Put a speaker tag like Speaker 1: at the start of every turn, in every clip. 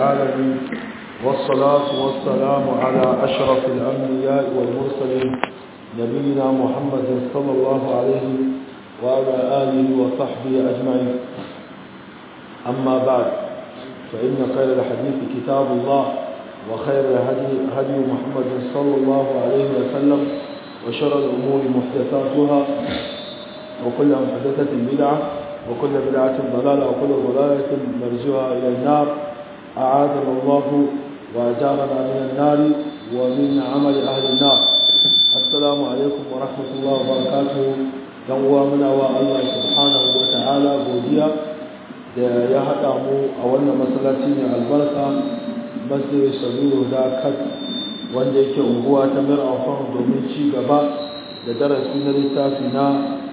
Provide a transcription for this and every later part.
Speaker 1: العالمين والصلاة والسلام على أشرف الأنبياء والمرسلين نبينا محمد صلى الله عليه وعلى آله وصحبه أجمعين أما بعد فإن خير الحديث كتاب الله وخير الهدي هدي محمد صلى الله عليه وسلم وشر الأمور محدثاتها وكل محدثة بدعة وكل بدعة ضلالة وكل ضلالة مرجوها إلى النار أعاذنا الله وأجارنا من النار ومن عمل أهل النار السلام عليكم ورحمة الله وبركاته يوم منا الله سبحانه وتعالى godiya da ya haɗa mu a wannan masallaci ne albarka masjid sabiru da kat wanda yake unguwa ta mir'afan domin ci gaba da darasi na littafi na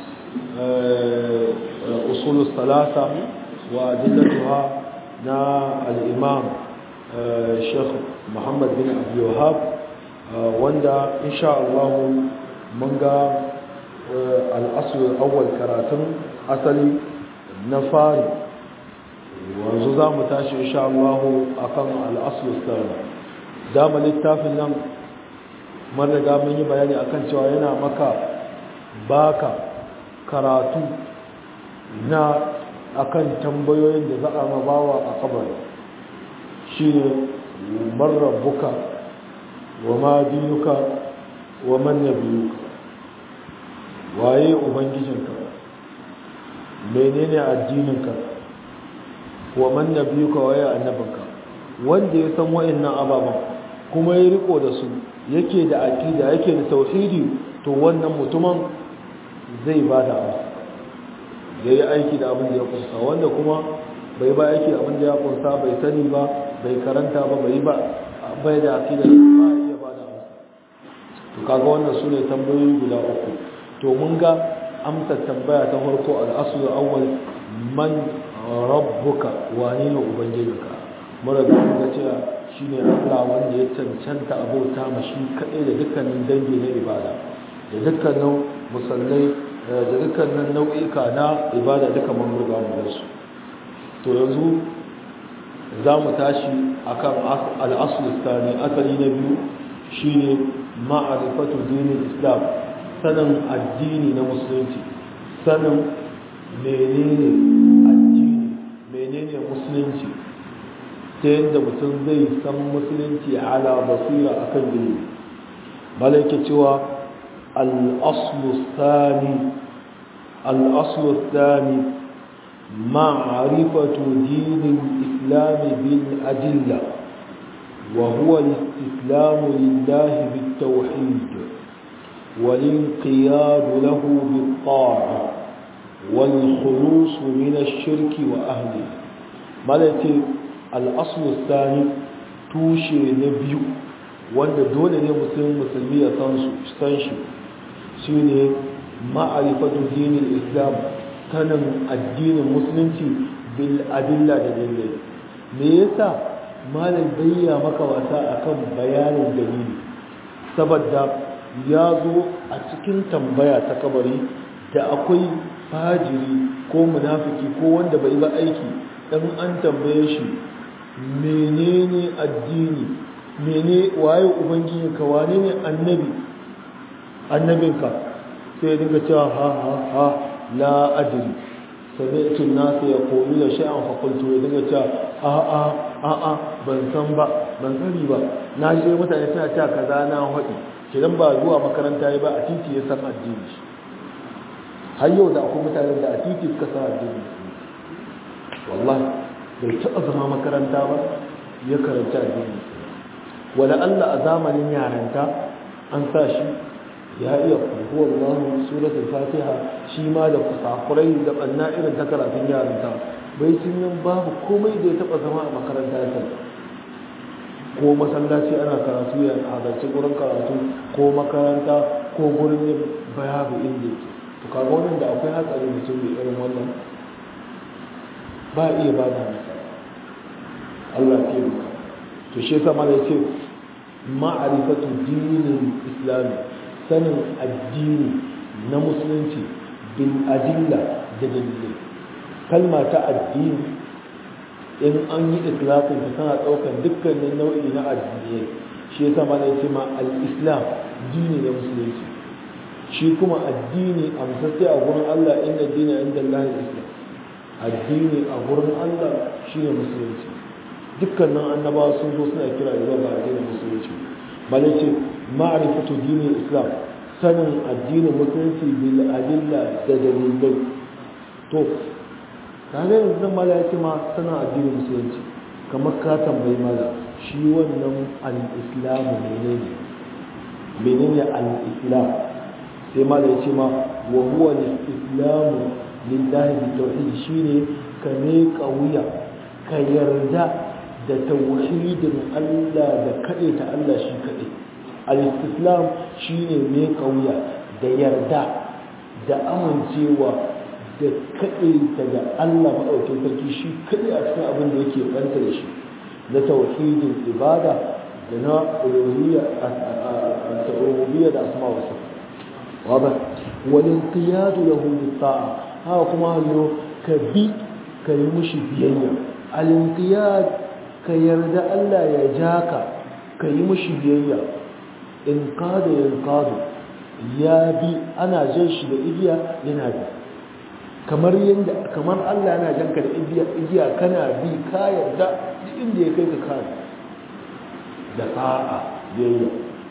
Speaker 1: usul salasa wa adillatuha na al-imam Sheikh Muhammad bin Abdul Wahhab wanda insha Allah mun ga al-asl al-awwal karatun asali na fari wanzu za mu tashi insha Allah akan al-asl al-thani dama littafin nan mun riga mun yi bayani akan cewa yana maka baka karatu na akan tambayoyin da za a mabawa a kabari shi ne marrabuka wa ma dinuka wa man nabiyuka waye ubangijinka menene addininka wa man nabiyuka waye annabinka wanda ya san wayannan ababan kuma ya riko da su yake da aqida yake da tauhidi to wannan mutumin zai ba da amsa ya yi aiki da abin da ya kunsa wanda kuma bai ba aiki abin da ya kunsa bai sani ba bai karanta ba bai ba bai da akida ba iya ba da amsa to kaga wannan su ne tambayoyi guda uku to mun ga amsa tambaya ta farko al'asul awwal man rabbuka wane ne ubangijinka mun riga mun ga cewa shine Allah wanda ya cancanta abota mashi kadai da dukkanin dangi na ibada da dukkanin musallai da dukkanin nau'ika na ibada duka mun riga mu da su to yanzu za mu tashi akan al-asl thani asali na biyu shine ma'rifatu dinin islam sanin addini na musulunci sanin menene addini menene musulunci ta yadda mutum zai san musulunci ala basira akan ilimi malaike cewa الأصل الثاني الأصل الثاني معرفة دين الإسلام بالأدلة وهو الاستسلام لله بالتوحيد والانقياد له بالطاعة والخلوص من الشرك وأهله مالتي الأصل الثاني توشي نبيو wanda dole ne musulmi musulmi ya san shi shi ne ma'arifatu dinin islam sanin addinin musulunci bil adilla da dalilai me yasa malam bayya maka wasa akan bayanin dalili saboda ya zo a cikin tambaya ta kabari da akwai fajiri ko munafiki ko wanda bai ba aiki dan an tambaye shi menene addini mene waye ubangijinka wane ne annabi annabinka sai dinga cewa ha ha ha la adri sami'tu an-nas yaquluna shay'an fa qultu ya dinga cewa a a a a ban san ba ban sani ba na je mutane suna cewa kaza na hadi kidan ba zuwa makaranta yi ba a titi ya san addini har yau da akwai mutane da a titi suka san addini wallahi bai taɓa zama makaranta ba ya karanta addini wala Allah a zamanin yaranta an sa shi ya iya kuhuwar Allah suratul fatiha shi ma da kusakurai da banna irin ta karatun yaranta bai cin nan babu komai da ya taba zama a makaranta ta ko masallaci ana karatu ya halarci gurin karatu ko makaranta ko gurin yin bayabu inda yake to kaga wannan da akwai hatsari mutum da irin wannan ba iya ba da masa Allah ya yi to shi yasa mala yace ma'rifatu dinin islami sanin addini na musulunci bil adilla da dalilai kalma ta addini in an yi islatin ta tana ɗaukar dukkanin nau'i na addinai shi yasa ma ce ma al-islam dini na musulunci shi kuma addini a musassai a gurin Allah inda dini inda Allah islam addini a gurin Allah shine musulunci dukkanin annabawa sun zo suna kira zuwa ga addinin musulunci malai ce ma'rifatu dinin islam sanin addinin musulunci bil adilla da dalilai to kaga yanzu nan mala ya ce ma sanin addinin musulunci kamar ka tambayi mala shi wannan al-islamu menene menene al-islam sai mala ya ce ma wa huwa al-islamu lillahi bi tauhid shine ka ne kauya ka yarda da tauhidin Allah da kade ta Allah shi kade al-islam shine ne kauya da yarda da amincewa da kade ta da Allah madaukakin sarki shi kade a cikin abin da yake banta da shi na tauhidin ibada da na uluhiyya at-rububiyya da asma wa sifat واضح والانقياد له بالطاعه haka kuma hanyo ka bi ka yi mushi biyayya alintiyad ka yarda Allah ya ja ka ka yi mushi biyayya in kada yin kado ya bi ana jan shi da igiya yana bi kamar yadda kamar Allah yana jan ka da igiya igiya kana bi ka yarda duk inda ya kai ka kare da ta'a biyayya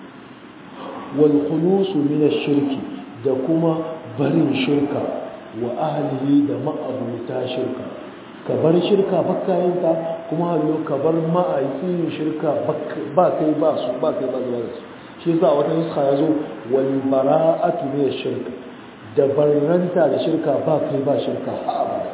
Speaker 1: wal khulusu min ash-shirki da kuma barin shirka wa ahlihi da ma'abuta shirka ka bar shirka bakkayinka kuma hallo ka bar ma'aikin shirka ba kai ba su ba kai ba zuwa da su shi yasa wata nuska ya zo wal bara'atu min shirka da barranta da shirka ba kai ba shirka ha abada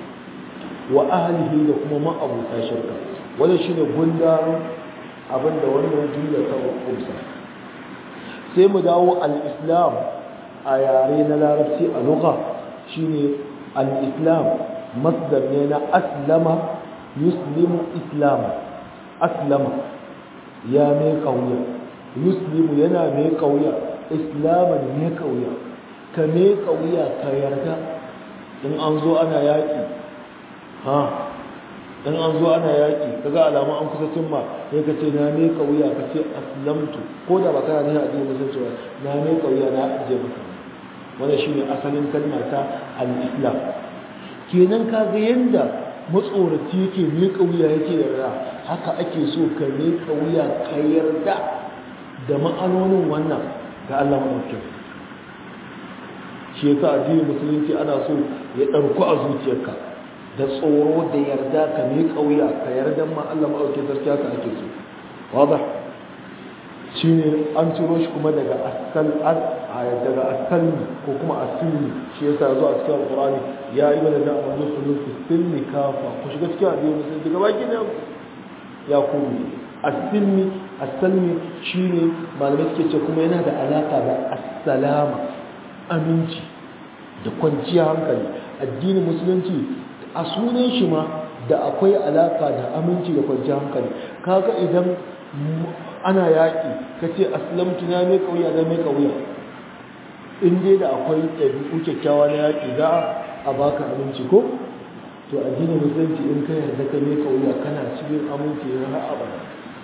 Speaker 1: wa ahlihi da kuma ma'abuta shirka wannan shine gundarin abinda wannan jumla ta kumsa sai mu dawo al-islam a yare na larabci a lugha shine al-islam masdar ne na aslama yuslimu islama aslama ya mai kauya yuslimu yana mai kauya islaman mai kauya ka mai kauya ka yarda in an zo ana yaƙi ha in an zo ana yaƙi kaga alamun an kusa cimma sai ka ce na mai kauya ka ce aslamtu ko da ba kana ne a cikin musulunci ba na mai kauya na ajiye maka wanda shi ne asalin kalma ta al-islam kenan ka ga yadda matsoraci yake miƙa wuya yake yarda haka ake so ka miƙa wuya ka yarda da ma'anonin wannan ga Allah maɗaukin shi yasa addinin musulunci ana so ya ɗarku a zuciyarka da tsoro da yarda ka miƙa wuya ka yarda ma Allah maɗaukin sarki haka ake so wadah shi ne an ciro shi kuma daga asal daga asalmi ko kuma asilmi shi yasa zo a cikin alqur'ani ya yi wani da amma kullu fi silmi kafa ku shiga cikin addini musulmi daga baki ne ya kuma asilmi asalmi shine malamai suke ce kuma yana da alaka da assalama aminci da kwanciyar hankali addinin musulunci a sunan shi ma da akwai alaka da aminci da kwanciyar hankali kaga idan ana yaƙi ka ce aslamtu na mai ƙauya na mai ƙauya in dai da akwai ɗabi'u kyakkyawa na yaƙi za a baka aminci ko to addinin musulunci in ka yarda ka mai ƙauya kana cikin aminci na har abada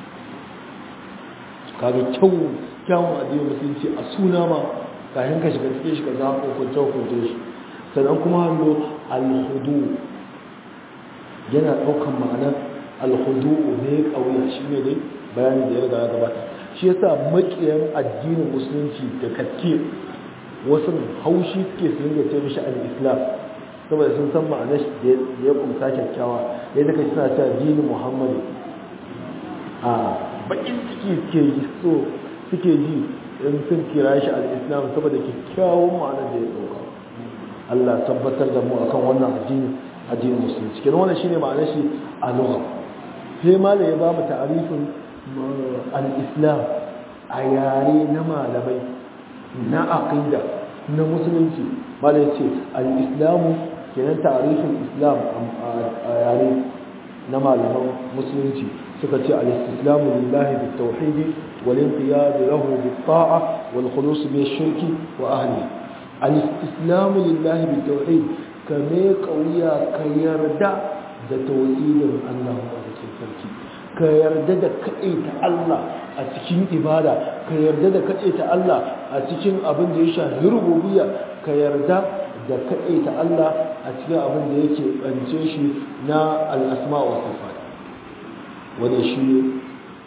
Speaker 1: kaga kyau kyawun addinin musulunci a suna ma kafin ka shiga cikin shi ka za ka hukunce hukunce shi sannan kuma hannu alhudu yana ɗaukan ma'anar alhudu ne ƙauya shi ne dai bayani da ya riga ya gabata shi yasa makiyan addinin musulunci da kakke wasu haushi suke su ringa ce mishi al-islam saboda sun san ma'anar shi da ya kumsa kyakkyawa yadda kai suna cewa dini muhammadu a bakin ciki suke yi so suke ji in sun kira shi al-islam saboda kyakkyawan ma'anar da ya dauka Allah tabbatar da mu akan wannan addini addinin musulunci kenan wannan shine ma'anar shi a lugha sai malai ya ba mu ta'arifin al-islam a yare na malamai na aqida na musulunci malai ce al-islamu kenan ta'arifin islam a yare na malaman musulunci suka ce al-islamu lillahi bit-tauhid wal-inqiyad lahu bit-ta'a wal-khulus bi-shirki wa ahlihi al-islamu lillahi bit-tauhid kame kauya ka yarda da tauhidin Allah a cikin sarki ka yarda da kaɗaita Allah a cikin ibada ka yarda da kaɗaita Allah a cikin abin da ya shafi rububiyya ka yarda da kaɗaita Allah a cikin abin da yake ɓance shi na al'asma wa sifat wanda shi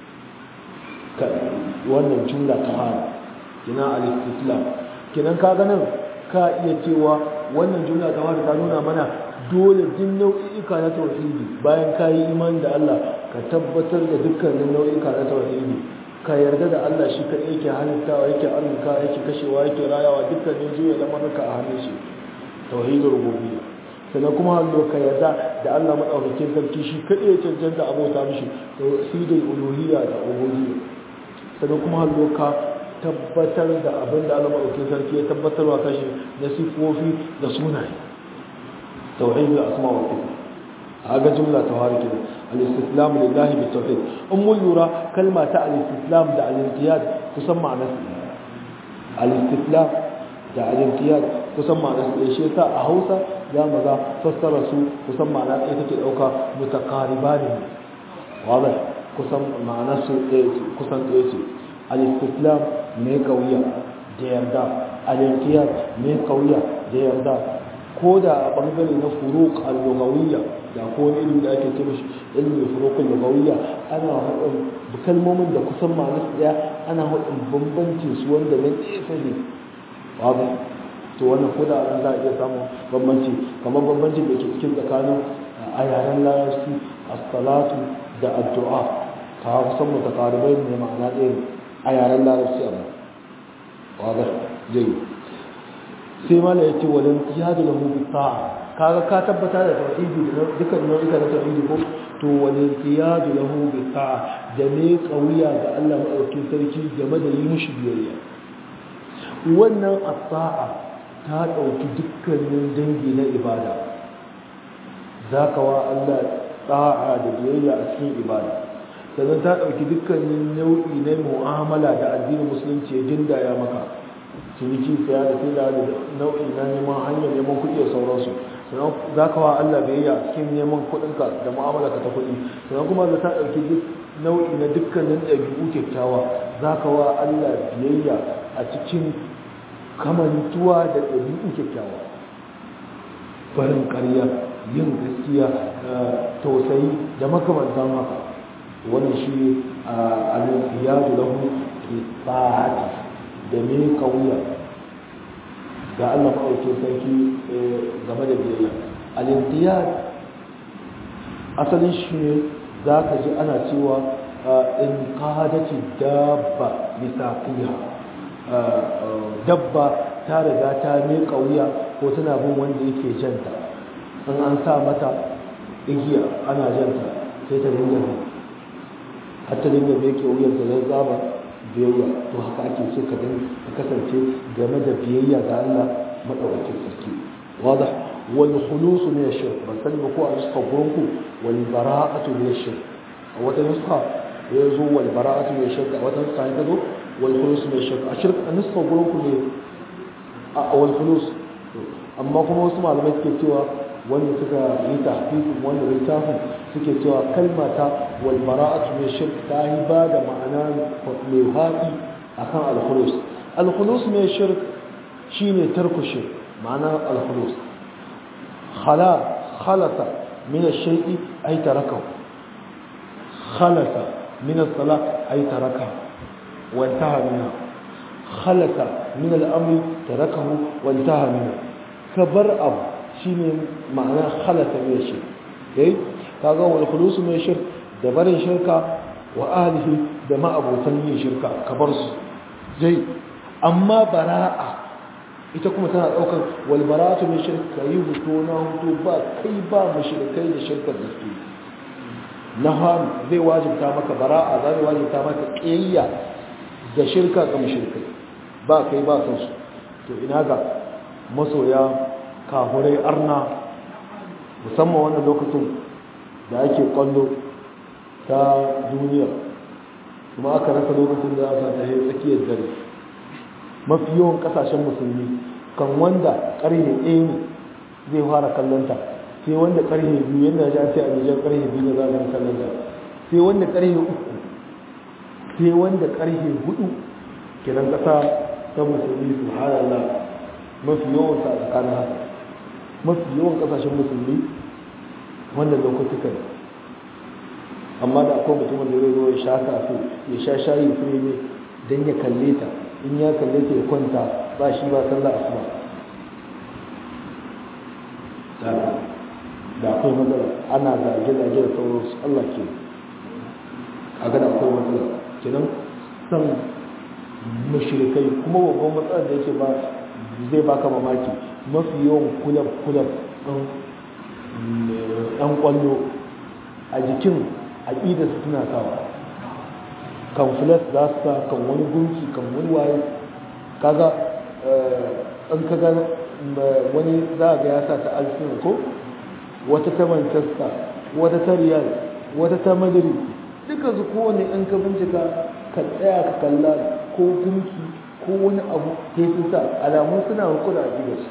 Speaker 1: wannan jumla ta fara kina al-istislam kinan ka ganin ka iya cewa wannan jumla ta fara ta nuna mana dole din nau'ika na tauhidi bayan ka yi iman da Allah ka tabbatar da dukkanin nau'ika na tauhidi ka yarda da Allah shi kaɗai yake halittawa yake arzika yake kashewa yake rayawa dukkanin juya lamarka a hannun shi tauhidul rububiyya sannan kuma hallo ka yarda da Allah madaukakin sarki shi kaɗai ya cancanta abota mishi tauhidul uluhiyya da ubudiyya sannan kuma hallo ka tabbatar da abin da Allah madaukakin sarki ya tabbatarwa kashi na sifofi da sunaye tauhidul asma wa sifat هذا جملة تهارك الاستسلام لله بالتوحيد أم اللورا كلمة الاستسلام دع الانقياد تسمى نفسه الاستسلام دع الانقياد تسمى نفسه شيء أهوسا يا مذا فسر سوء تسمى نفسه تكي متقاربان واضح كسم مع نفسه كسم ايسي الاستسلام ميكوية ديردا الانقياد ميكوية ديردا ko da a bangare na furuk al-lugawiyya da ko wani ilimi da ake ce mishi ilmi furuk al-lugawiyya ana hudun kalmomin da kusan ma'anar su daya ana hudun bambancin su wanda na tsefe ne wato to wannan ko da an za a iya samun bambanci kamar bambancin da ke cikin tsakanin a yaren larabci as-salatu da addu'a ka kusan mutakaribai ne ma'ana ɗaya a yaren larabci amma wato zai sai mala ya ce walin tiyadu lahu bi ta'a kaga ka tabbata da tauhidi da dukkan nau'ika na tauhidi ko to walin tiyadu lahu bi ta'a da ne kauya ga Allah madaukakin sarki game da yi mushi biyayya wannan as-sa'a ta dauki dukkanin dangi na ibada zaka wa Allah ta'a da biyayya a cikin ibada sannan ta dauki dukkanin nau'i na mu'amala da addinin musulunci ya dindaya maka ciniki saya da sai da nau'i na neman hanyar neman kuɗi da sauransu sannan za ka wa Allah biyayya cikin neman kuɗinka da mu'amala ka ta kuɗi sannan kuma za ta ɗauki duk nau'i na dukkanin ɗabi'u kyakkyawa za ka wa Allah biyayya a cikin kamantuwa da ɗabi'u kyakkyawa barin ƙarya yin gaskiya tausayi da makamantan haka wannan shi al-iyadu lahu bi ta'ati da me kauya ga Allah maɗaukin sarki game da biyayya al-intiyad asalin shi ne za ka ji ana cewa in qadati dabba bisaqiha dabba ta riga ta me kauya ko tana bin wanda yake janta in an sa mata igiya ana janta sai ta dinga har ta dinga me kauyar da zaba biyayya to haka ake so ka dan ka kasance game da biyayya ga Allah madaukakin sarki wadah wal khulus min ash-shirk ban sani ba ko a nuska gurinku wal bara'atu min ash-shirk a wata nuska ya zo wal bara'atu min ash-shirk a wata nuska ya zo wal khulus min ash-shirk a shirk a nuska gurinku ne a wal khulus amma kuma wasu malamai suke cewa wanda suka yi tahqiqin wannan littafin suke cewa kalma ta wal bara'atu min shirk ta yi ba da ma'ana mai haɗi akan al-khulus al-khulus min shirk shine tarku shirk ma'ana al-khulus khala khalata min ash-shay'i ay tarakahu khalata min as-salat ay tarakahu wa intaha minha khalata min al-amri tarakahu wa intaha minha kabar abu shine ma'ana halata mai shirk eh kaga wal khulusu mai shirk da barin shirka wa ahlihi da ma'abotan yin shirka ka bar su dai amma bara'a ita kuma tana daukar wal bara'atu min shirk kai huto na huto ba kai ba mushrikai da shirkar da su nahan zai wajibta maka bara'a zai wajibta maka kiyayya da shirka ga mushrikai ba kai ba kansu to ina ga masoya kafurai arna musamman wannan lokacin da ake kwallo ta duniya kuma aka rasa lokacin da aka ta yi tsakiyar dare mafi yawan kasashen musulmi kan wanda ƙarni ɗaya ne zai fara kallonta sai wanda karhe biyu yadda ya ce a nijar karhe biyu da za a sallar da sai wanda karhe uku sai wanda karhe hudu kenan kasa ta musulmi su Allah mafi yawan sa a tsakanin haka mafi yawan kasashen musulmi wannan lokutukan amma da akwai mutumin da zai zo ya sha kafe ya sha shayi fure ne don ya kalle ta in ya kalle ta ya kwanta ba shi ba sallah asuba da akwai matsala ana zage-zage da sauransu Allah ke a gada akwai matsala kenan san mashirikai kuma babban matsalar da yake ba zai baka mamaki mafi yawan kulab-kulab ɗan ƙwallo a jikin aƙidarsu suna sawa kan filas za su sa kan wani gunki kan wani waye kaga an kaga wani za ga ya sa ta alfin ko wata ta manchester wata ta riyal wata ta madrid duka su kowane ɗan ka bincika ka tsaya ka kalla ko gunki ko wani abu ta yi sa alamun suna hukuna a gidansu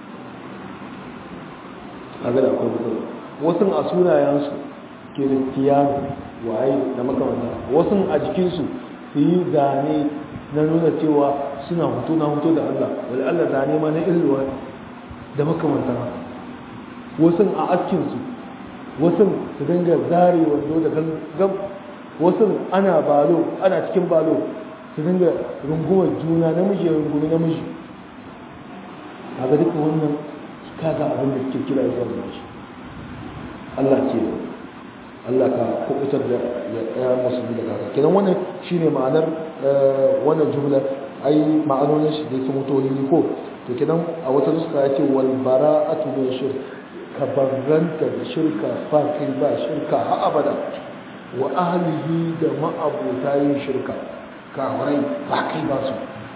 Speaker 1: a gada akwai matsala wasu a sunayensu kiristiyanu waye da makamanta wasu a jikinsu su yi zane na nuna cewa suna hutu na hutu da Allah wani Allah zane ma na illuwa da makamanta wasu a askinsu wasu su dinga zare wando da gam wasu ana balo ana cikin balo su dinga rungumar juna namiji ya rungumi namiji a ga duka wannan kaga abin da suke kira zuwa da shi Allah ce Allah ka kubutar da ya musulmi da kaka kenan wannan shine ma'anar wannan jumla ai ma'anonin shi da sun mutu ne ko to kenan a wata nuska ya ce wal bara'atu min shirk ka barranta da shirka fa kai ba shirka ha abada wa ahlihi da ma'abuta yin shirka kawarai ba kai ba su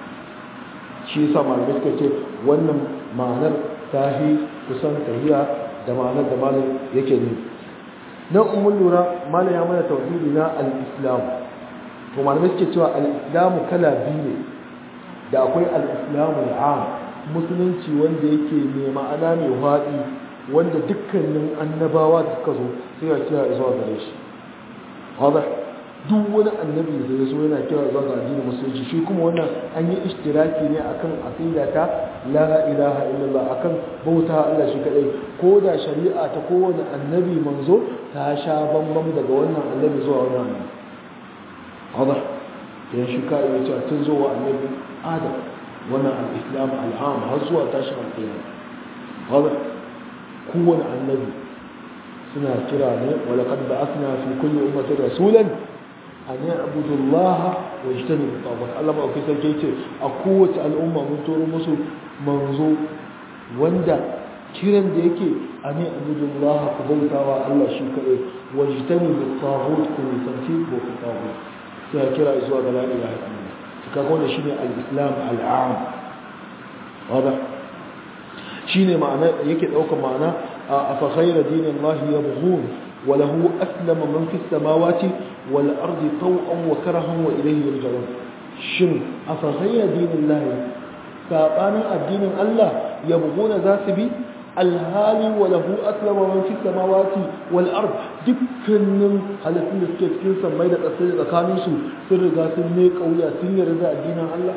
Speaker 1: shi yasa malamai suka ce wannan ma'anar tahi kusan tahiya da ma'anar da malam yake ne nan umar lura malam ya mana tauhidi na al-islam to malamai suke cewa al-islam kala biyu ne da akwai al-islam al-am musulunci wanda yake mai ma'ana mai haɗi wanda dukkanin annabawa da suka zo sai ya kira zuwa gare shi wadda duk wani annabi da ya zo yana kira zuwa ga addinin musulunci shi kuma wannan an yi ishtiraki ne akan aqida ta la ilaha illallah akan bauta Allah shi kadai ko da shari'a ta kowane annabi manzo ta sha bambam daga wannan annabi zuwa wannan annabi wadda yan shi ka iya cewa tun zuwa annabi adam wannan al-islam al-am har zuwa tashin al-qiyamah wadda kowane annabi suna kira ne wa laqad ba'athna fi kulli ummatin rasulan an ya'budu Allah wa yajtanibu at Allah ba kai sarki ce a kowace al'umma mun turo musu manzo wanda kiran da yake an ya'budu Allah ku bautawa Allah shi kadai wa yajtanibu at-taghut ku nisanci ko ku taghut sai kira zuwa ga la ilaha illallah kaga wannan shine al-islam al-am wada shine ma'ana yake daukar ma'ana afa ghayra dinillahi yabghun وله أسلم من في السماوات والأرض طوعا وكرها وإليه يرجعون شن أفغير دين الله فأنا الدين الله يبغون ذات بي الهالي وله أسلم من في السماوات والأرض dukkanin halittun da suke cikin sammai da ƙasai da tsakaninsu sun riga sun ne ƙauya sun yarda addinin Allah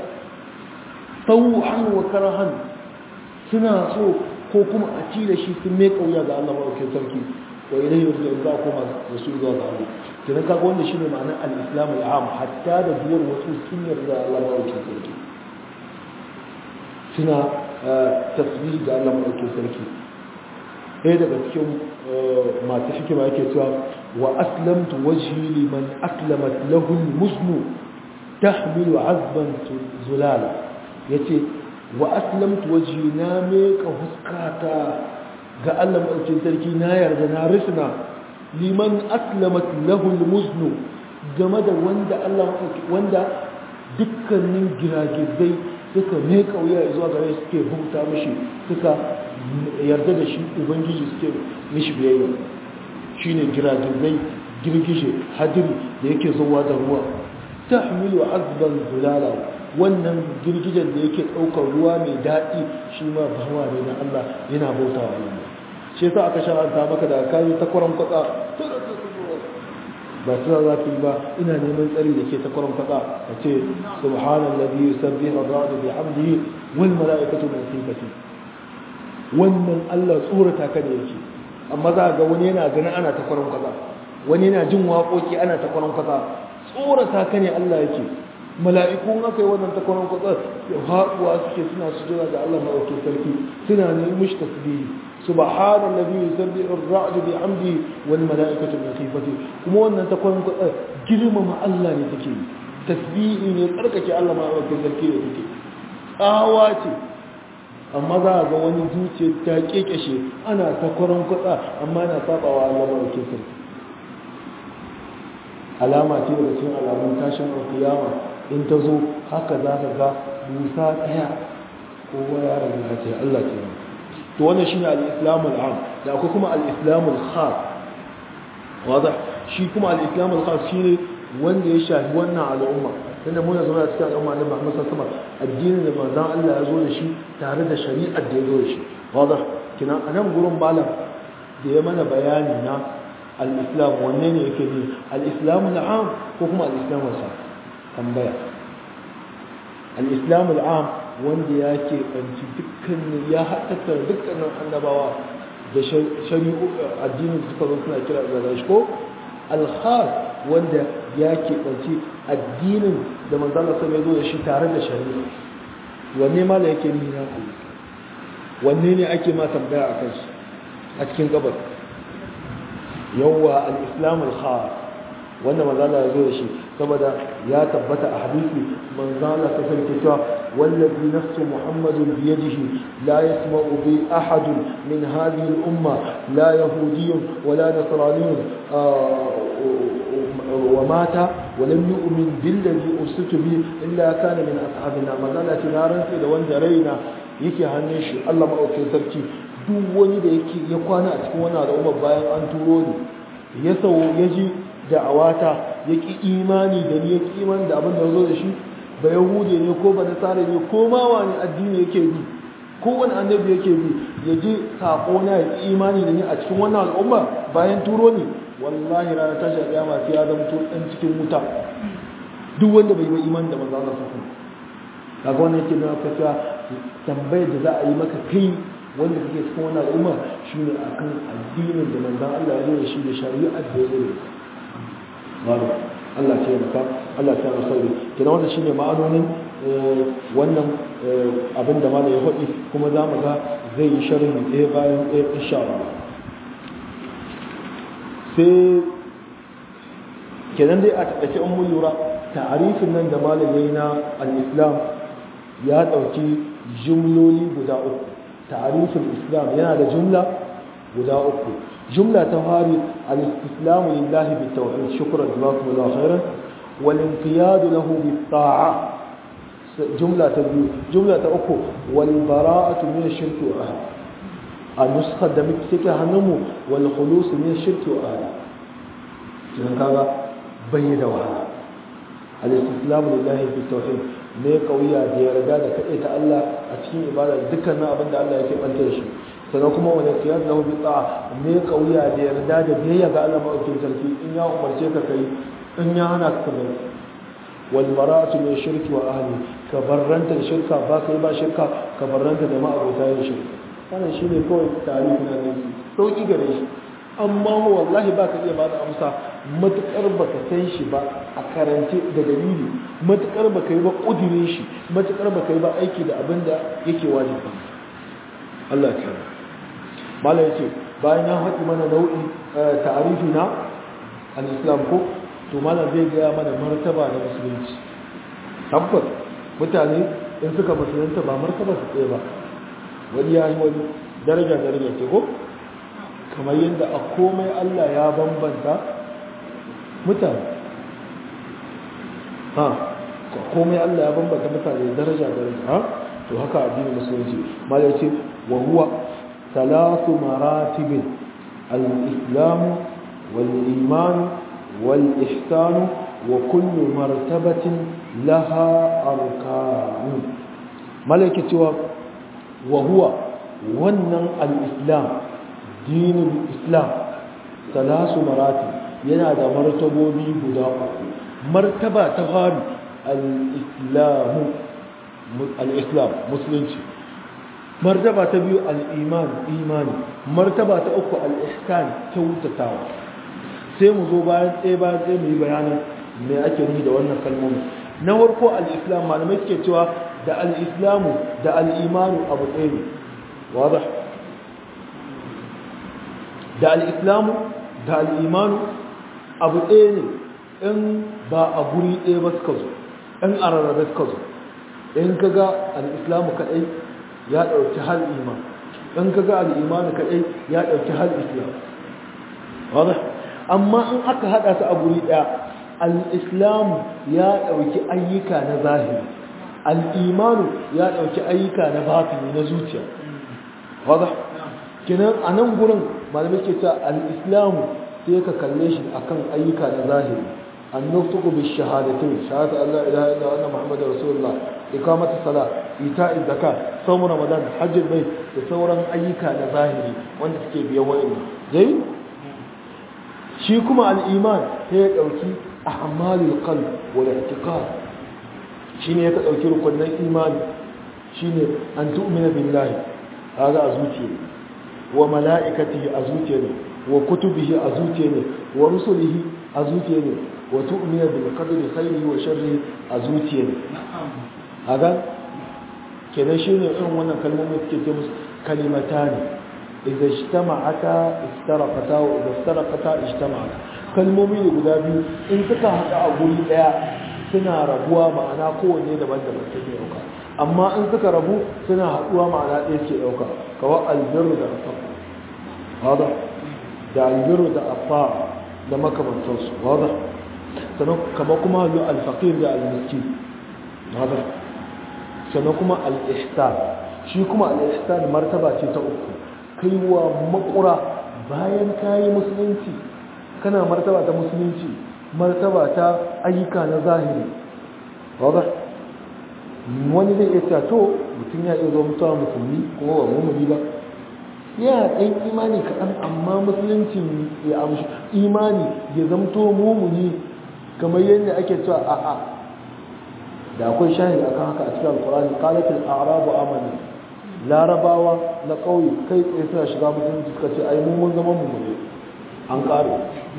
Speaker 1: tauhan wa karahan suna so ko kuma a ci da shi sun ne ƙauya ga Allah maɗaukin sarki wa ilayhi yurja'un za kuma da su zuwa ga Allah kenan kaga wannan shine ma'anar al-islam al-am hatta da duwar wasu sun yarda Allah maɗaukin sarki suna tasbih ga Allah maɗaukin sarki ɗaya daga cikin masu hikima yake cewa wa aslamtu wajhi liman aslamat lahu al-musnu tahmilu azban zulala yace wa aslamtu wajhi na meka huskata ga Allah maɗaukin sarki na yarda na risna liman aslamat lahu al-musnu game da wanda Allah wanda dukkanin giragizai suka ne kauya zuwa gare suke bauta mishi suka yarda da shi ubangiji suke mishi biyayya shine giragizai girgije hadiri da yake zuwa da ruwa tahmilu azban zulala wannan girgijen da yake ɗaukar ruwa mai daɗi shi ma bawa ne na Allah yana bauta wa Allah shi yasa aka sharanta maka da kayi ta kwaran kwatsa ba ta za ka yi ba ina neman tsari da ke ta kwaran kwatsa ka ce subhanallazi yusabbihu ar-ra'du bihamdihi wal mala'ikatu min khifati wannan Allah tsorata ka da yake amma za ga wani yana ganin ana ta kwaran kwatsa wani yana jin waƙoƙi ana ta kwaran kwatsa tsorata ka ne Allah yake mala'iku aka yi wannan ta kwaran kwatsa haɗuwa suke suna sujura da Allah maɗauki sarki suna neman mishi tasbihi subhana allazi yusabbihu ar-ra'du bihamdi wal mala'ikatu min khifati kuma wannan ta kwaran kwatsa girmama Allah ne take tasbihi ne tsarkake Allah maɗauki sarki da take tsawa ce amma za a ga wani zuciya ta kekeshe ana ta kwaran kwatsa amma yana sabawa Allah maɗauki sarki alama ce daga cikin alamun tashin alkiyama in ta zo haka za ka ga busa ɗaya kowa ya rabu ce Allah ce to wannan shine al-islamu al-am da akwai kuma al-islamu al-khas wada shi kuma al-islamu al-khas shine wanda ya shafi wannan al'umma tunda mun zama a cikin al'umma na Muhammad sallallahu alaihi wasallam addinin da manzon Allah ya zo da shi tare da shari'ar da ya zo da shi wada kina anan gurin malam da ya mana bayani na al-islam wanne ne yake ne al-islamu al-am ko kuma al-islamu al-khas tambaya al-islam al-am wanda ya ke banci dukkanin ya haɗatar dukkanin annabawa da shari'u addinin da suka zo suna kira da shi ko al-khas wanda ya ke banci addinin da manzala sai ya zo da shi tare da shari'a wanne ma da yake nuna Allah wanne ne ake ma tambaya a kansu a cikin gabar yawwa al-islam al-khas wanda manzala ya zo da shi saboda ya tabbata a hadisi manzala ta sarki cewa wallazi nafsu muhammadin biyadihi la yasma'u bi ahad min hadhihi al-umma la yahudiyyun wala nasraniyyun wa mata wa lam yu'min billadhi ursiltu bi illa kana min ashabina manzala ta rantsi da wanda raina yake hannun shi Allah maɗaukin sarki duk wani da yake ya kwana a cikin wani al'umma bayan an turo ni ya sau ya ji da'awata ya ƙi imani da ni ya ƙi imani da abin da zo da shi ba yahude ne ko ba nasara ne ko ma wani addini yake bi ko wani annabi yake bi ya ji saƙo na ya ƙi imani da ni a cikin wannan al'umma bayan turo ni wallahi ranar tashi a ƙiyama sai ya zama ɗan cikin wuta duk wanda bai yi imani da manzo Allah sallallahu alaihi kaga wannan yake nuna cewa tambayar da za a yi maka kai wanda kake cikin wannan al'umma shine akan addinin da manzon Allah ya zo da shi da shari'ar da ya zo da Babu Allah ce maka Allah ta rasauri kina wannan shine ma'anonin wannan abin da malai ya faɗi kuma za mu ga zai yi sharhi ɗaya bayan ɗaya insha Allah sai kenan dai a taƙaice in mun lura ta'arifin nan da malai yayi na al-Islam ya ɗauki jumloli guda uku ta'arifin Islam yana da jumla guda uku جملة تهاري الاستسلام لله بالتوحيد شكرا جزاكم الله خيرا والانقياد له بالطاعة جملة تبيو جملة أكو والبراءة من الشرك وأهل النسخة دمك سكة هنمو والخلوص من الشرك وأهل جنان كذا بيد وهذا الاستسلام لله بالتوحيد ne kauya da yarda da kaɗai ta Allah a cikin ibada dukkanin abin da Allah yake ɓantar shi sannan kuma wani kiyar da hudu tsa'a ne kauya da yarda da biyayya ga Allah maɗaukin sarki in ya umarce ka kai in ya hana ka bai wal bara'atu min shirki wa ahli ka barranta da shirka ba kai ba shirka ka barranta da ma'abota yin shirka wannan shine kawai tarihi na nan sauki gare shi amma wallahi ba ka iya ba da amsa matukar ba ka san shi ba a karance da dalili matukar ba ka yi ba ƙudurin shi matukar ba ka yi ba aiki da abin da yake wajibi Allah ya kira mala yace bayan ya haɗi mana nau'i ta'arifi na al-islam ko to mala zai gaya mana martaba na musulunci tabbas mutane in suka musulunta ba martaba su tsaye ba wani ya yi wani daraja daraja ce ko kamar yadda a komai Allah ya bambanta mutane ha komai Allah ya bambanta mutane daraja daraja ha to haka addinin musulunci mala yace wa huwa ثلاث مراتب الإسلام والإيمان والإحسان وكل مرتبة لها أركان ملكة وهو ونن الإسلام dinin islam salasu marati yana da martabobi guda uku martaba ta fari al-islamu al-islam musulunci martaba ta biyu al-iman imani martaba ta uku al-ihsan kyautatawa sai mu zo bayan ɗaya bayan ɗaya mu yi bayanin me ake nufi da wannan kalmomi na farko al-islam malamai suke cewa da al-islamu da al-imanu abu ɗaya ne wadah da al-islamu da al-imanu abu ɗaya ne in ba a guri ɗaya ba suka zo in a rarrabe suka zo in ka ga al-islamu kaɗai ya ɗauki hal iman in ka ga al-imanu kaɗai ya ɗauki hal islam wadah amma in aka haɗa su a guri ɗaya al'islamu ya ɗauki ayyuka na zahiri al'imanu ya ɗauki ayyuka na batini na zuciya wadda kinan a nan gurin malamai ke ta al'islamu sai ka kalle shi akan ayyuka na zahiri an nuftuku bi shahadatin shahadatu Allah ilaha illa anna Muhammadu Rasulullah ikamatu sala ita zaka saumu ramadan hajjin bai da sauran ayyuka na zahiri wanda suke biyan wa'annan dai shi kuma al'iman sai ya ɗauki a'malul qalb wal i'tiqad shine ya dauki rukunin imani shine an tu'mina billahi kaga a zuciya wa malaikatihi a zuciya ne wa kutubihi a zuciya ne wa rusulihi a zuciya ne wa tu'mina bil qadri khairihi wa sharrihi a zuciya ne kaga kenan shine irin wannan kalmomin suke ce musu kalimatani idza ijtama'ata istaraqata wa idza istaraqata ijtama'ata kalmomi ne guda biyu in suka haɗu a guri ɗaya suna rabuwa ma'ana kowanne daban-daban take ɗauka amma in suka rabu suna haɗuwa ma'ana ɗaya ke ɗauka kawai albiru da asafa wada da albiru da afa da makamantarsu wada sannan kama kuma yi alfaƙir da almiski wada sannan kuma al'ihsan shi kuma al'ihsan martaba ce ta uku kaiwa makura bayan kayi musulunci kana martaba ta musulunci martaba ta ayyuka na zahiri wadda wani zai iya to mutum ya iya zo mutuwa musulmi kuma ba mummuni ba ya ɗan imani kaɗan amma musulunci ya amshi imani ya zamto mummuni kamar yadda ake cewa a'a da akwai shahid akan haka a cikin alkurani qalatul a'rabu amana larabawa na ƙauye kai tsaye suna shiga musulunci suka ce ai mun zama mummuni an ƙare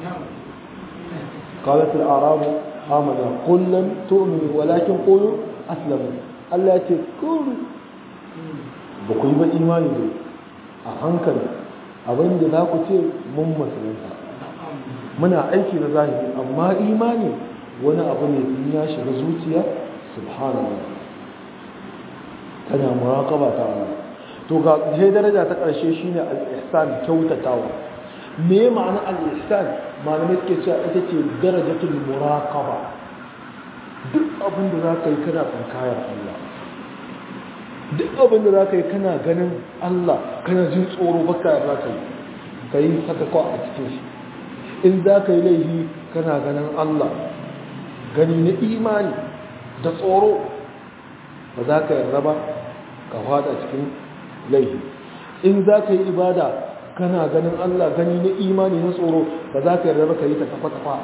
Speaker 1: قالت الأعراب آمنا قل لم تؤمنوا ولكن قولوا أسلموا Allah ce kuru ba ku yi ba imani ne a hankali abinda za ku ce mun musulunta muna aiki da zahiri amma imani wani abu ne in ya shiga zuciya subhanallah tana muraqaba ta Allah to ga sai daraja ta ƙarshe shine al-ihsan kyautatawa me ma'ana al-ihsan malamai suke cewa ita ce darajatul muraqaba duk abin da zaka yi kana tsinkayar Allah duk abin da zaka yi kana ganin Allah kana jin tsoro baka yarda kai kai saka ko a cikin shi in zaka yi laifi kana ganin Allah gani na imani da tsoro ba za ka yarda ba ka fada cikin laifi in za ka yi ibada kana ganin Allah gani na imani na tsoro ba za ka yarda ba ka yi ta kafa-kafa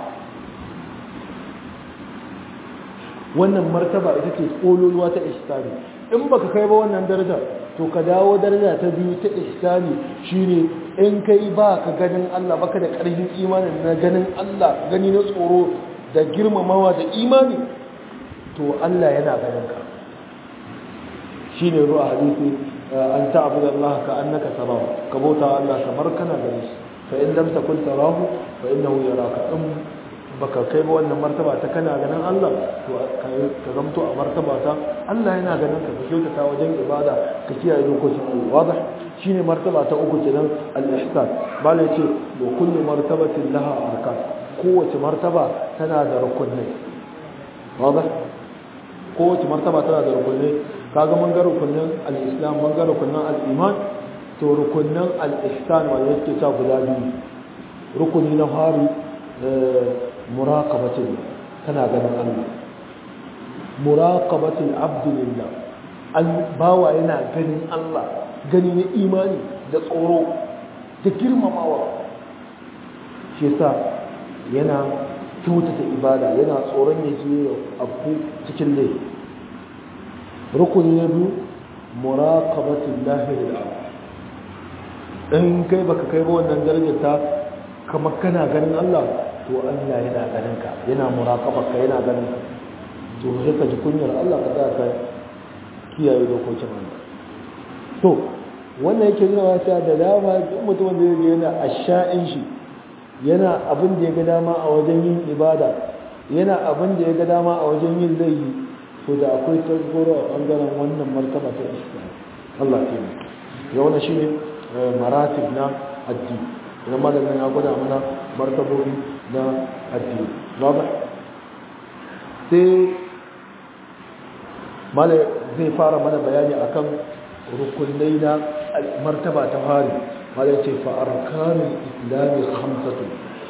Speaker 1: wannan martaba ita ce kololuwa ta ihsani in baka kai ba wannan daraja to ka dawo daraja ta biyu ta ihsani shine in kai ba ka ganin Allah baka da ƙarfin imanin na ganin Allah gani na tsoro da girmamawa da imani to Allah yana ganin ka shine ruwa hadisi an ta'budu Allah ka annaka tarahu ka bauta Allah kamar kana ganin shi fa in lam takun tarahu fa innahu yaraka in baka kai ba wannan martaba ta kana ganin Allah to ka zamto a martaba ta Allah yana ganin ka ka kyautata wajen ibada ka kiyaye dokokin Allah wadah shine martaba ta uku kenan al-ihsan bala yace wa kullu martabatin laha arkan kowace martaba tana da rukunai wadah kowace martaba tana da rukunai kaga mun ga rukunin al-islam mun ga rukunin al-iman to rukunin al-ihsan wanda yake ta guda biyu rukuni na hari muraqabatin kana ganin Allah muraqabatil abd lillah bawa yana ganin Allah gani na imani da tsoro da girmamawa shi yasa yana kyautata ibada yana tsoron ya je abu cikin laifi rukuni na biyu muraqabatul lahi lil in kai baka kai ba wannan darajar ta kamar kana ganin Allah to Allah yana ganin ka yana muraqaba ka yana ganin ka to sai ka ji kunyar Allah ka za ka kiyaye dokokin Allah to wannan yake nuna wata da dama duk mutum da yake yana asha'in shi yana abin da ya ga dama a wajen yin ibada yana abin da ya ga dama a wajen yin laifi to da akwai tasgoro a bangaren wannan martaba ta islam Allah ke ya wannan shine maratib na addini idan malamin ya gwada mana martabobi na addini ba sai mala zai fara mana bayani akan rukunai na martaba ta fari mala ce fa arkanul islami khamsatu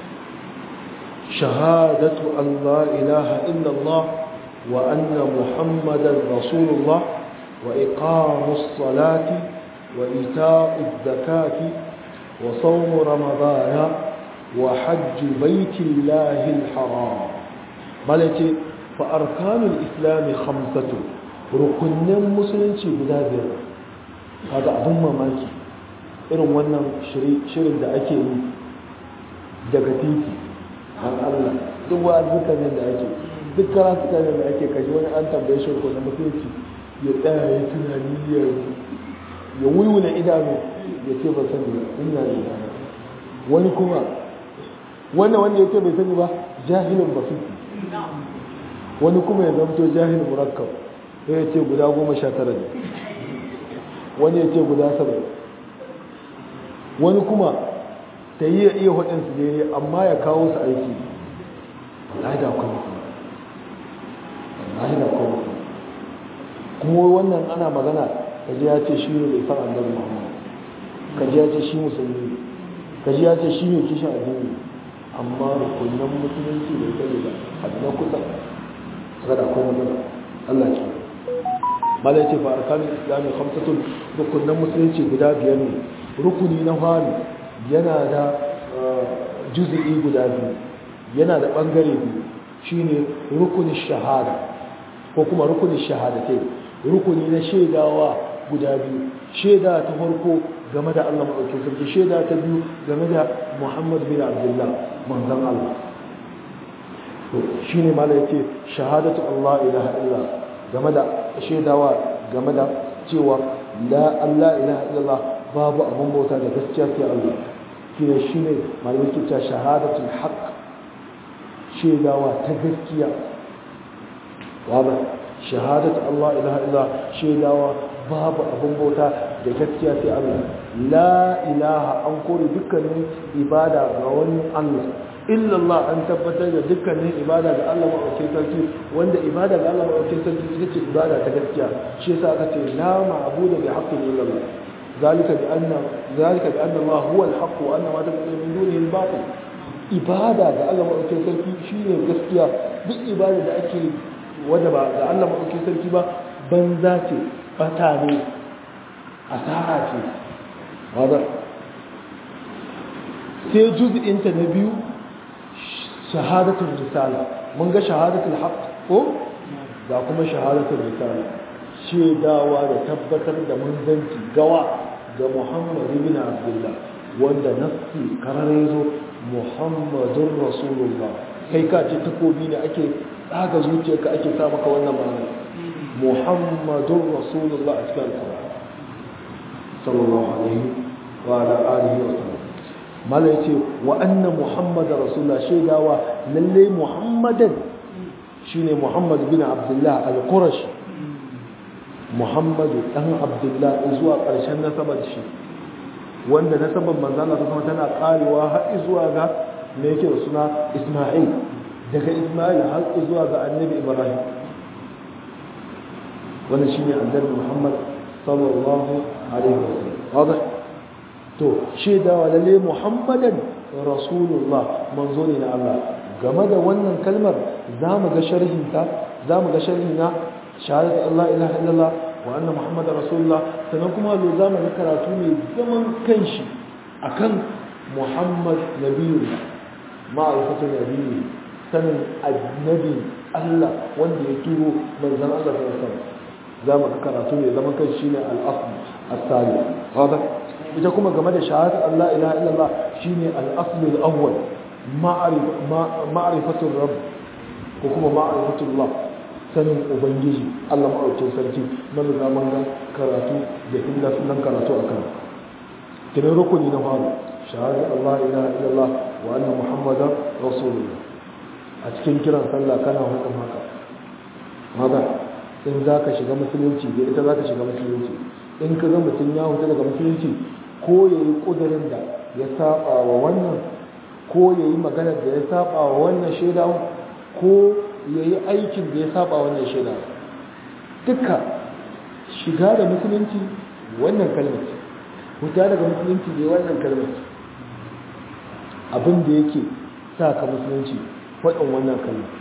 Speaker 1: shahadatu an la ilaha illallah wa anna muhammadan rasulullah wa iqamus salati wa ita'uz zakati wa sawm ramadana wa hajj baitillahi alharam mala ce fa arkanul islami khamsatu rukunnan musulunci guda biyar kaga abin mamaki irin wannan shirin da ake yi daga titi an Allah duk wa ne da ake duk karatuka ne da ake kaji wani an tambaye shi rukunan musulunci ya tsaya ya tunani ya ya wulwula idanu ya ce ba sani ba ina da wani kuma wannan wanda ya ce bai sani ba jahilin basiti wani kuma ya zamto jahil murakkab sai ya ce guda goma sha tara ne wani ya ce guda saba'in wani kuma ta yi ya iya hudunsu daidai amma ya kawo su aiki wallahi da kuma wallahi da kuma kuma wannan ana magana kaji ya ce shi ne bai san annabi muhammad kaji ya ce shi musulmi kaji ya ce shi ne kishin addini amma rukunan musulunci bai sani ba abu na kusa kada akwai matsala Allah ce malai ce fa arkanul islami khamsatun rukunan musulunci guda biyar ne rukuni na fari yana da juz'i guda biyu yana da bangare biyu shine rukunin shahada ko kuma rukunin shahadatai rukuni na shaidawa guda biyu shaida ta farko game da Allah madaukakin sarki shaida ta biyu game da Muhammad bin Abdullah manzon Allah shine malai ce shahadatu Allah ilaha illa game da shaidawa game da cewa la Allah ilaha illallah babu abin bauta da gaskiya sai Allah kina shine malamai ke cewa shahadatul haqq shaidawa ta gaskiya waba shahadatu Allah ilaha illallah shaidawa babu abin bauta da gaskiya sai Allah la ilaha an kore dukkanin ibada ga wani Allah illallah an tabbatar da dukkanin ibada ga Allah maɗaukin sarki wanda ibada ga Allah maɗaukin sarki ita ce ibada ta gaskiya shi yasa aka ce la ma'budu bi haqqin illallah zalika bi anna zalika bi anna Allah huwa al-haqq wa anna ma tad'u min dunihi al-batil ibada ga Allah maɗaukin sarki shine gaskiya duk ibada da ake wanda ba ga Allah maɗaukin sarki ba banza ce bata ne asara ce wadda sai juz'inta na biyu shahadatul risala mun ga shahadatul haqq ko ga kuma shahadatul risala shedawa da tabbatar da manzanci gawa ga Muhammad ibn Abdullah wanda nassi karare zo Muhammadur Rasulullah kai ka ce takobi ne ake tsaga zuciyarka ake sa maka wannan ma'ana Muhammadur Rasulullah a cikin Al-Qur'an sallallahu alaihi wa ala alihi wa sallam mala yace wa anna muhammadar rasulullah shaidawa lalle muhammadan shine muhammad bin abdullah al-qurashi muhammadu dan abdullah zuwa karshen nasabar shi wanda nasabar manzo Allah kuma tana karewa har zuwa ga me yake da suna isma'il daga isma'il har zuwa ga annabi ibrahim wannan shine annabi muhammad sallallahu alaihi wasallam to shaidawa lalle muhammadan rasulullah manzo ne na Allah game da wannan kalmar zamu ga sharhin ta zamu ga sharhi na shahadat Allah ilaha illallah wa anna muhammadar rasulullah sannan kuma lo zamu ga karatu ne zaman kanshi akan muhammad nabiyu ma'aikatan nabiyu sanin annabi allah wanda ya turo manzan allah ta wasan za mu karatu ne zaman kan shine al-asl as-sali hada ita kuma game da shahadar allah ilaha illallah shine al-asl al-awwal ma'rifatul rabb ko kuma ma'rifatul allah sanin ubangiji allah ma'aukin sarki na zaman ga karatu da illa sunan karatu akan kiran rukuni na faru shahadar Allah ilaha illallah wa anna muhammadan rasulullah a cikin kiran sallah kana hukun haka haka in za ka shiga musulunci da ita za ka shiga musulunci in ka ga mutum ya huta daga musulunci ko ya yi ƙudurin da ya saba wa wannan ko ya yi maganar da ya saba wa wannan shaida ko ya yi aikin da ya saba wa wannan shaida duka shiga da musulunci wannan kalmar huta daga musulunci ne wannan kalmar abin da yake sa ka musulunci faɗin wannan kalmar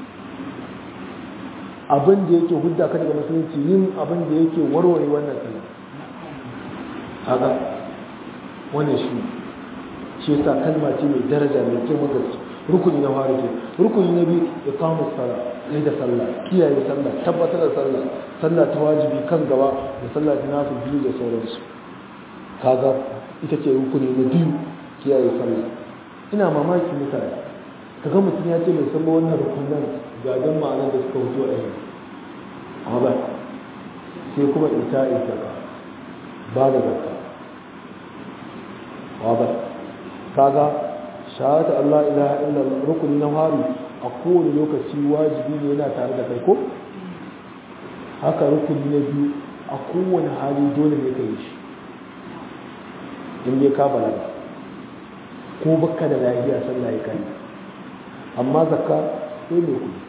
Speaker 1: abin da yake hudda ka daga musulunci yin abin da yake warware wannan kalmar haka wannan shi shi yasa kalma ce mai daraja mai girman gaske rukuni na fara ke rukuni na biyu iqamus sala ne da sallah kiyaye sallah tabbatar da sallah sallah ta wajibi kan gaba da sallah ta nafi biyu da sauransu kaga ita ce rukuni na biyu kiyaye sallah ina mamaki mutane kaga mutum ya ce mai san ba wannan rukunan ga dan ma'anar da suka wuce a yanzu amma ba sai kuma ita ita ka ba da zakka wa ba kaga shahada Allah ilaha illa rukuni na hari a kowane lokaci wajibi ne yana tare da kai ko haka rukuni na biyu a kowane hali dole ne ka yi shi in dai ka balaga ko baka da lafiya sallah ya kai amma zakka sai mai kuɗi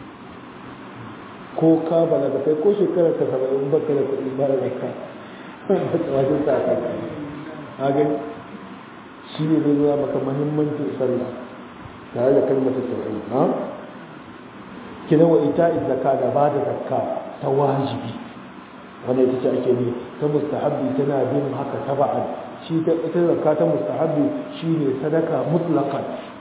Speaker 1: ko ka balaga kai ko shekarar ka saba'in baka da kuɗi ba da zakka wajen sa ka a gani shi ne zai zuwa maka mahimmancin sallah tare da kalmata tauhid ha kina wa ita zakka da ba da zakka ta wajibi wanda ita ce ake ne ta mustahabbi tana bin haka taba'an shi ta ita zakka ta mustahabbi shine sadaka mutlaqan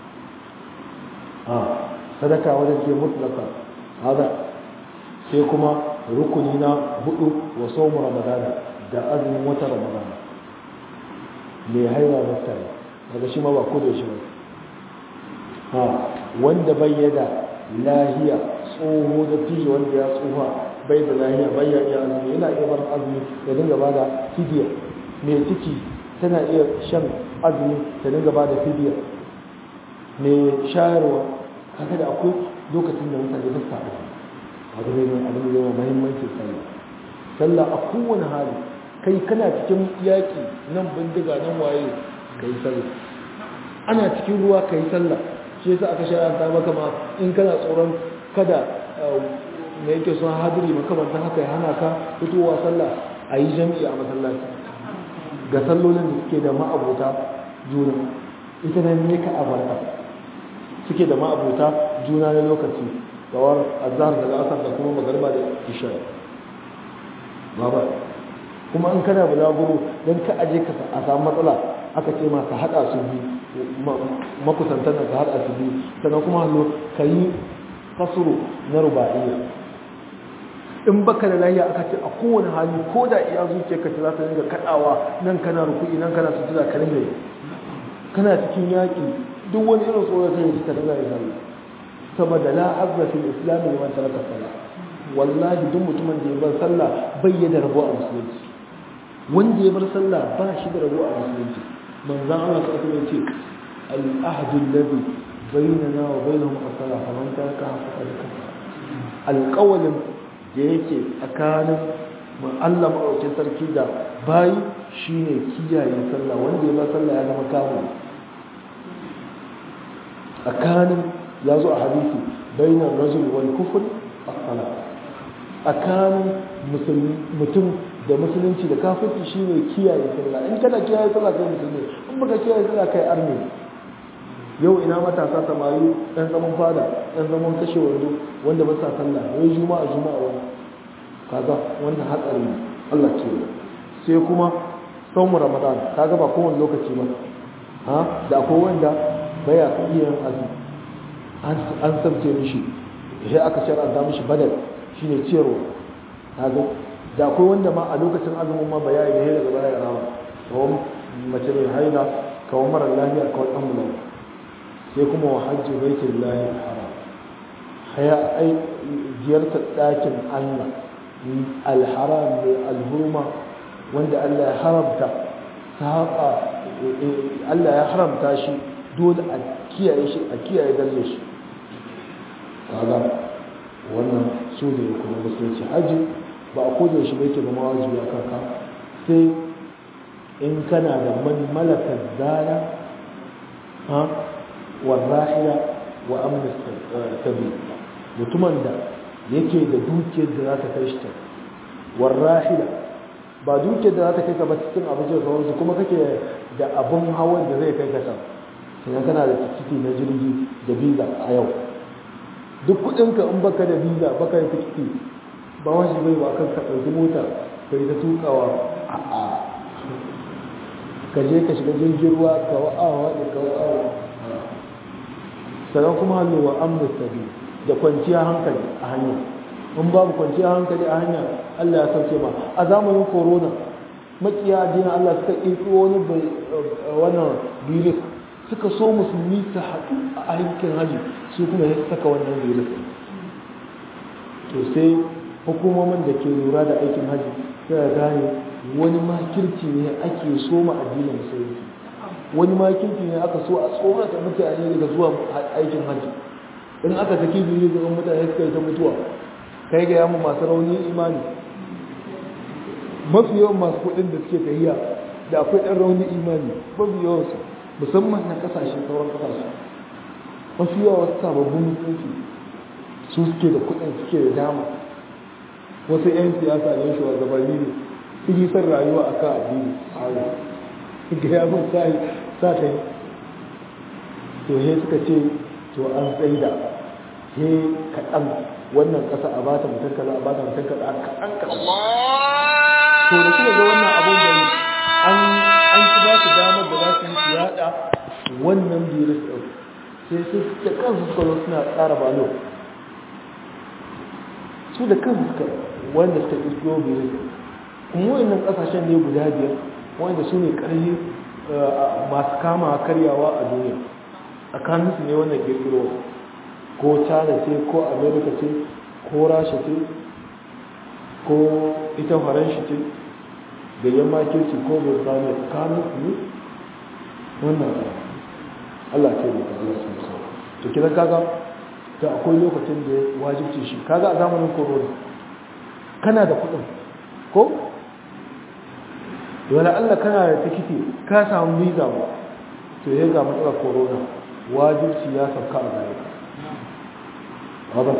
Speaker 1: ah sadaka wajen ke mutlaqan hada sai kuma rukuni na hudu wa sawm ramadana da azumin wata ramadana me haila mutane daga shi ma ba ko da shi ba ha wanda bayyana lahiya tsoho da fiye wanda ya tsoha bai da lahiya bai ya iya azumi yana iya bar azumi ya dinga bada fidiya mai ciki tana iya shan azumi ta dinga bada fidiya mai shayarwa haka da akwai lokacin da mutane ba sa azumi abu ne mai abin da yawa muhimmancin sallah sallah a kowane hali kai kana cikin yaƙi nan bindiga nan waye ka yi sallah ana cikin ruwa ka yi sallah shi yasa aka shayar maka ma in kana tsoron kada me yake son hadiri makamantan haka ya hana ka fitowa sallah a yi jami'i a masallaci ga sallolin da suke da ma'abuta juna ita nan ne ka abarta suke da ma'abuta juna na lokaci kawar azhar da asar da kuma magarba da isha baba kuma in kana bulaguro don ka aje ka a samu matsala aka ce ma ka haɗa su biyu makusantan ka haɗa su biyu sannan kuma hallo ka yi kasuru na ruba'iyya in baka da lahiya aka ce a kowane hali ko da iya zuciya ka ce za ta dinga kaɗawa nan kana ruku'i nan kana sutura ka dinga yi kana cikin yaƙi duk wani irin tsoron sai ka dinga yi sallah saboda la azza fil islam liman taraka salah wallahi duk mutumin da ya bar sallah bai da rabo a musulunci wanda ya bar sallah ba shi da rabo a musulunci manzon Allah ta kuma ce al-ahdu alladhi bainana wa bainahum as-salah faman taraka faqad kafara alqawlin da yake tsakanin mu Allah maɗaukin sarki da bayi shine kiyaye sallah wanda ya bar sallah ya zama kawo tsakanin ya zo a hadisi bainar rajul wal kufr as-salah tsakanin mutum da musulunci da kafirci shine kiyaye sallah in kana kiyaye sallah kai musulmi in baka kiyaye sallah kai arni yau ina matasa samari ɗan zaman fada ɗan zaman kashe wando wanda ba sa sallah wai juma'a juma'a wani kaga wannan hatsari ne Allah ke sai kuma saumu ramadan kaga ba kowane lokaci ba ha da akwai wanda baya iya yin azumi an sabce mishi sai aka shar'anta mishi badal shine ciyarwa kaga da akwai wanda ma a lokacin azumin ma baya yi daga baya ya rama kawai mace mai haila kawai mara lafiya kawai dan mulan sai kuma wa hajji baitul lahi haram haya ai ziyartar ɗakin Allah alharam mai alhurma wanda Allah ya haramta saba Allah ya haramta shi dole a kiyaye shi a kiyaye dalle shi kaga wannan su ne kuma musulunci haji ba a koda shi bai ke zama wajibi a kanka sai in kana da man malakar zara ha warrahila wa amna sabi mutumin da yake da dukiyar da za ta kai shi ta warrahila ba dukiyar da za ta kai ka ba cikin abincin sauransu kuma kake da abin hawan da zai kai ka can sannan kana da tikiti na jirgi da visa a yau duk kudinka in baka da visa baka da tikiti ba wani bai ba kan ka ɗauki mota ka yi ta tukawa a ka je ka shiga jirgin ruwa ka wa'awa da ka wa'awa sannan kuma hannu wa amna sabi da kwanciya hankali a hanya in babu kwanciya hankali a hanya Allah ya sauke ma a zamanin corona makiya addinin Allah suka ƙirƙiro wani wannan virus suka so musulmi su haɗu a aikin haji su kuma ya saka wannan virus to sai hukumomin da ke lura da aikin haji sai gane wani makirci ne ake soma addinin musulunci wani makirci ne aka so a tsorata mutane daga zuwa aikin haji in aka saki biyu ga mutane suka yi ta mutuwa kai ga yamu masu rauni imani mafi yawan masu kuɗin da suke tahiya da akwai ɗan rauni imani mafi yawan su musamman na kasashe sauran kasashe mafi yawan wasu sababbin mutunci su suke da kuɗin suke da dama wasu 'yan siyasa ne shugabanni ne sun yi son rayuwa a kan addini a ga ya mun sa ta yi to he suka ce to an tsaida he kaɗan wannan ƙasa a bata mutum kaza a bata mutum kaza a kaɗan kaɗan to da suka ga wannan abun da an an ci ba su damar da za su yi yaɗa wannan virus ɗin sai su da kansu suka zo suna tsara balo su da kansu suka wanda suka ƙirƙiro virus kuma wannan ƙasashen ne guda biyar wanda su ne ƙarfi masu kama karyawa a duniya tsakaninsu ne wannan ƙirƙiro ko china ce ko america ce ko rasha ce ko ita faranshi ce da yamma kirci ko birtaniya tsakaninsu ne wannan allah ce da ka allah sun sau to kidan kaga da akwai lokacin da wajibci shi kaga a zamanin corona kana da kuɗin ko wala Allah kana da tikiti ka samu visa ba to ya ga matsalar corona wajibci ya sauka a gare ka haba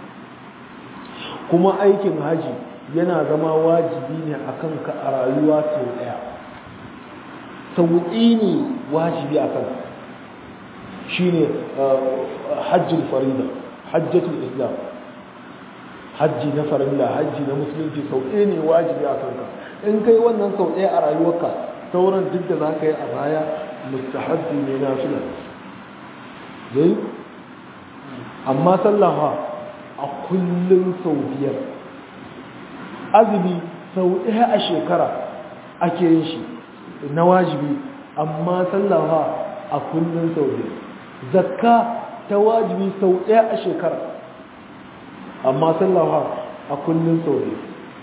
Speaker 1: kuma aikin haji yana zama wajibi ne akan ka a rayuwa sau daya sauƙi ne wajibi a kan shine hajjul farida hajjatul islam hajji na farilla hajji na musulunci sau ɗaya ne wajibi a kanka in kai wannan sau ɗaya a rayuwarka sauran duk da za ka yi a baya mustahabbi ne na fila dai amma sallaha a kullum sau biyar azumi sau ɗaya a shekara ake yin shi na wajibi amma sallaha a kullum sau biyar zakka ta wajibi sau ɗaya a shekara amma sallawa a kullum sau ne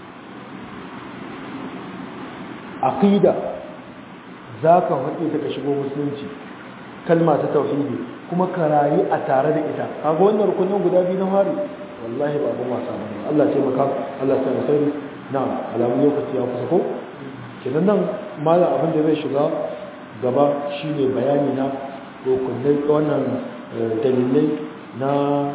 Speaker 1: aqida za ka haɗe ta ka shigo musulunci kalma ta tauhidi kuma ka rayu a tare da ita kaga wannan rukunin guda biyu na hari wallahi ba abin wasa ba Allah ce maka Allah ta nasari na alamun lokaci ya kusa ko kenan nan malam abin da zai shiga gaba shine bayani na rukunai wannan dalilai na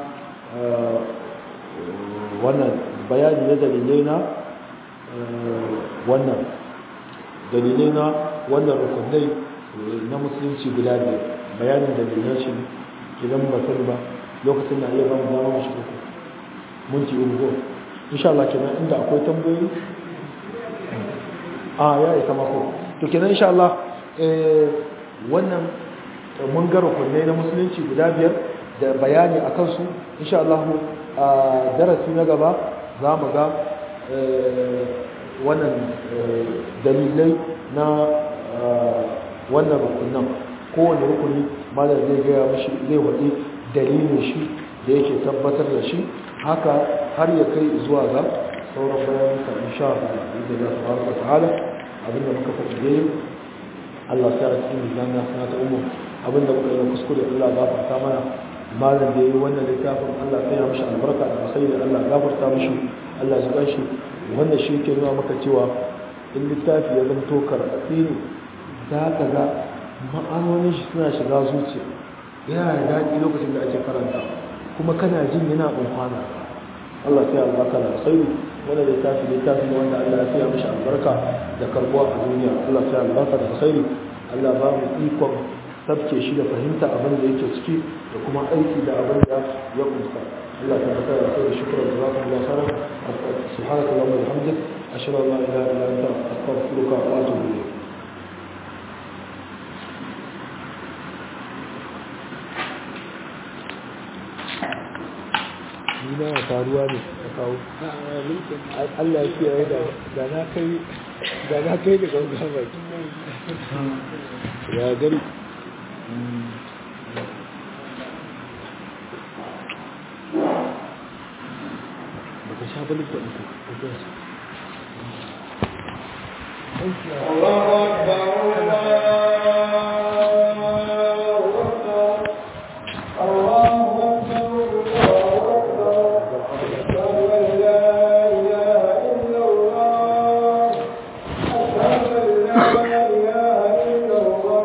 Speaker 1: wannan bayani na dalilai na wannan dalilai na wannan rukunai na musulunci guda biyar bayanin dalilan shi idan ba sani ba lokacin na iya ba mu dama mu shiga minti uku ko insha Allah kenan inda akwai tambayoyi a ya isa mako to kenan insha Allah wannan mun ga rukunai na musulunci guda biyar da bayani a kansu insha Allah a darasi na gaba za mu ga wannan dalilai na wannan rukunan kowane rukuni malar zai gaya mashi zai waɗi dalilin shi da yake tabbatar da shi haka har ya kai zuwa ga sauran bayanuka insha Allah da za su baraka ta'ala abinda muka faɗi dai Allah sai a cikin mizan na ta umu abinda muka yi kuskure Allah gafarta mana malam da yi wannan littafin Allah sai ya mishi albarka da alkhairi Allah gafarta mishi Allah ya zuba shi wannan shi ke nuna maka cewa in littafi ya zanto karɓaɓɓe ne za ka ga ma'anonin shi suna shiga zuciya yana da daɗi lokacin da ake karanta kuma kana jin yana amfana Allah sai albarka da alkhairi wannan littafi littafi ne wanda Allah ya sai mishi albarka da karbuwa a duniya Allah sai albarka da alkhairi Allah ba mu ikon sabke shi da fahimta abin da yake ciki da kuma aiki da abin da ya kunsa Allah ta baka da kai shukran da zaka Allah sara subhanaka allahumma wa bihamdik ashhadu an la ilaha illa anta astaghfiruka wa atubu ilayk ni na faruwa ne a kawo Allah ya kiyaye da na kai da na kai da gaugawa ya gari baka sha balin da ita
Speaker 2: الله أكبر